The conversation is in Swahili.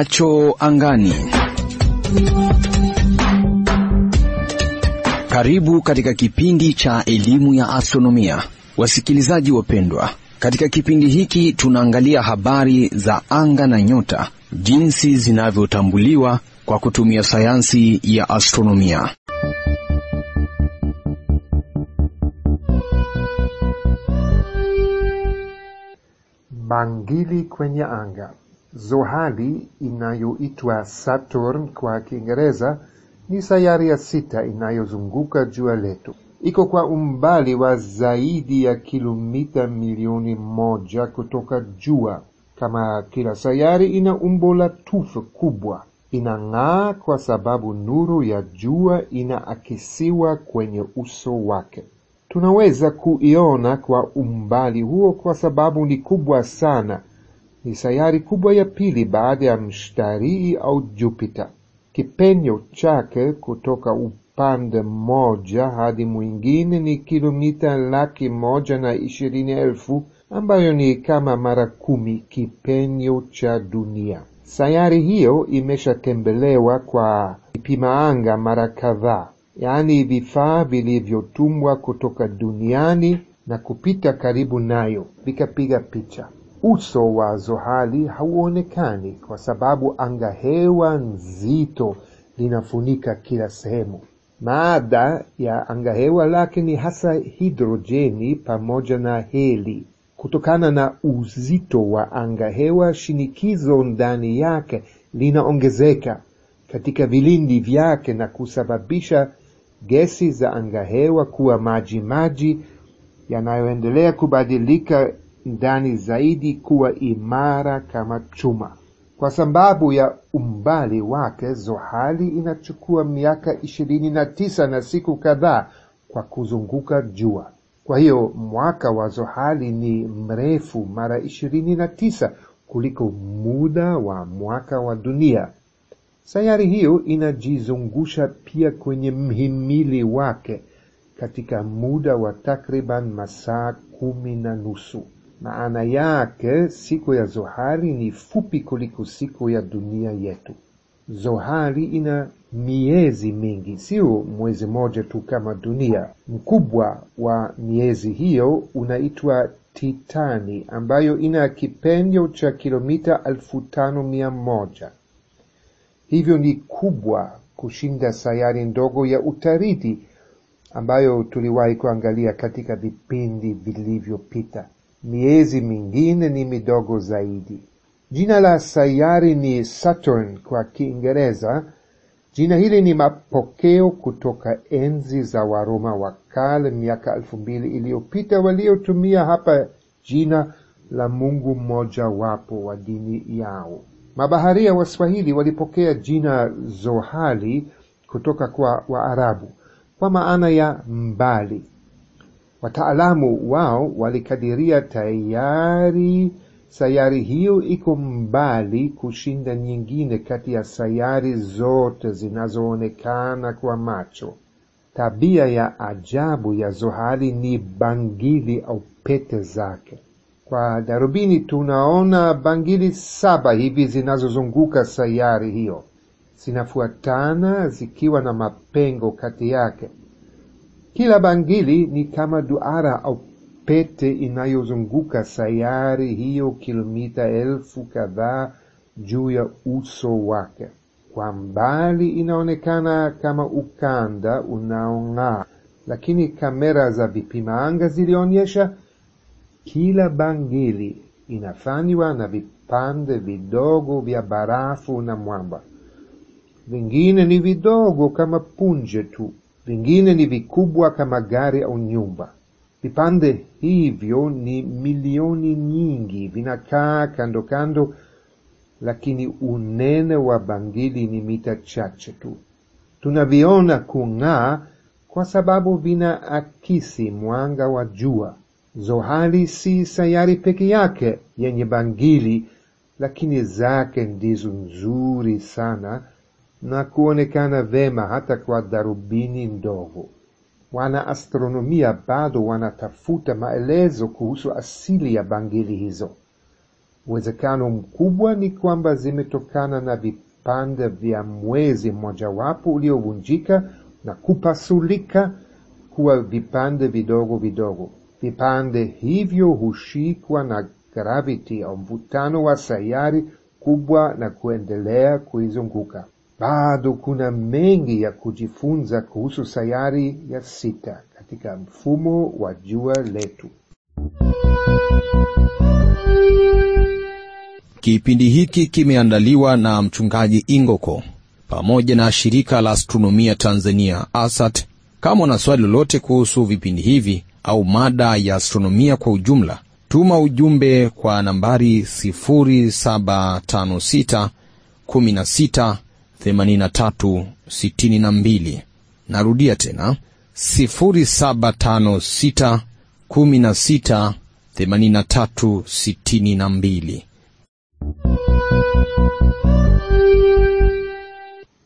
Macho angani. Karibu katika kipindi cha elimu ya astronomia, wasikilizaji wapendwa. Katika kipindi hiki tunaangalia habari za anga na nyota, jinsi zinavyotambuliwa kwa kutumia sayansi ya astronomia. Bangili kwenye anga. Zohali inayoitwa Saturn kwa Kiingereza ni sayari ya sita inayozunguka jua letu. Iko kwa umbali wa zaidi ya kilomita milioni moja kutoka jua. Kama kila sayari, ina umbo la tufe kubwa. Inang'aa kwa sababu nuru ya jua inaakisiwa kwenye uso wake. Tunaweza kuiona kwa umbali huo kwa sababu ni kubwa sana. Ni sayari kubwa ya pili baada ya mshtarii au Jupiter. Kipenyo chake kutoka upande mmoja hadi mwingine ni kilomita laki moja na ishirini elfu ambayo ni kama mara kumi kipenyo cha dunia. Sayari hiyo imeshatembelewa kwa vipima anga mara kadhaa, yaani vifaa vilivyotumwa kutoka duniani na kupita karibu nayo vikapiga picha. Uso wa Zohali hauonekani kwa sababu anga hewa nzito linafunika kila sehemu. Maada ya anga hewa lake ni hasa hidrojeni pamoja na heli. Kutokana na uzito wa anga hewa, shinikizo ndani yake linaongezeka katika vilindi vyake na kusababisha gesi za anga hewa kuwa maji maji yanayoendelea kubadilika ndani zaidi kuwa imara kama chuma. Kwa sababu ya umbali wake, Zohali inachukua miaka ishirini na tisa na siku kadhaa kwa kuzunguka jua. Kwa hiyo mwaka wa Zohali ni mrefu mara ishirini na tisa kuliko muda wa mwaka wa dunia. Sayari hiyo inajizungusha pia kwenye mhimili wake katika muda wa takriban masaa kumi na nusu. Maana yake siku ya Zohali ni fupi kuliko siku ya dunia yetu. Zohali ina miezi mingi, sio mwezi moja tu kama dunia. Mkubwa wa miezi hiyo unaitwa Titani, ambayo ina kipenyo cha kilomita elfu tano mia moja. Hivyo ni kubwa kushinda sayari ndogo ya Utaridi ambayo tuliwahi kuangalia katika vipindi vilivyopita. Miezi mingine ni midogo zaidi. Jina la sayari ni Saturn kwa Kiingereza. Jina hili ni mapokeo kutoka enzi za Waroma wa kale miaka elfu mbili iliyopita waliotumia hapa jina la mungu mmoja wapo wa dini yao. Mabaharia wa Swahili walipokea jina Zohali kutoka kwa Waarabu kwa maana ya mbali. Wataalamu wao walikadiria tayari sayari hiyo iko mbali kushinda nyingine kati ya sayari zote zinazoonekana kwa macho. Tabia ya ajabu ya Zohali ni bangili au pete zake. Kwa darubini tunaona bangili saba hivi zinazozunguka sayari hiyo, zinafuatana zikiwa na mapengo kati yake. Kila bangili ni kama duara au pete inayozunguka sayari hiyo kilomita elfu kadhaa juu ya uso wake. Kwa mbali inaonekana kama ukanda unaong'aa, lakini kamera za vipima anga zilionyesha kila bangili inafanywa na vipande vidogo vya barafu na mwamba. Vingine ni vidogo kama punje tu, vingine ni vikubwa kama gari au nyumba. Vipande hivyo ni milioni nyingi, vinakaa kando kando, lakini unene wa bangili ni mita chache tu. Tunaviona kung'aa kwa sababu vinaakisi mwanga wa jua. Zohali si sayari peke yake yenye bangili, lakini zake ndizo nzuri sana na kuonekana vema hata kwa darubini ndogo. Wanaastronomia bado wanatafuta maelezo kuhusu asili ya bangili hizo. Uwezekano mkubwa ni kwamba zimetokana na vipande vya mwezi mmojawapo uliovunjika na kupasulika kuwa vipande vidogo vidogo. Vipande hivyo hushikwa na gravity au mvutano wa sayari kubwa na kuendelea kuizunguka. Bado kuna mengi ya kujifunza kuhusu sayari ya sita katika mfumo wa jua letu. Kipindi hiki kimeandaliwa na mchungaji Ingoko pamoja na shirika la astronomia Tanzania ASAT. Kama una swali lolote kuhusu vipindi hivi au mada ya astronomia kwa ujumla, tuma ujumbe kwa nambari 0756 16 83 62. Narudia tena 0756 16 83 62.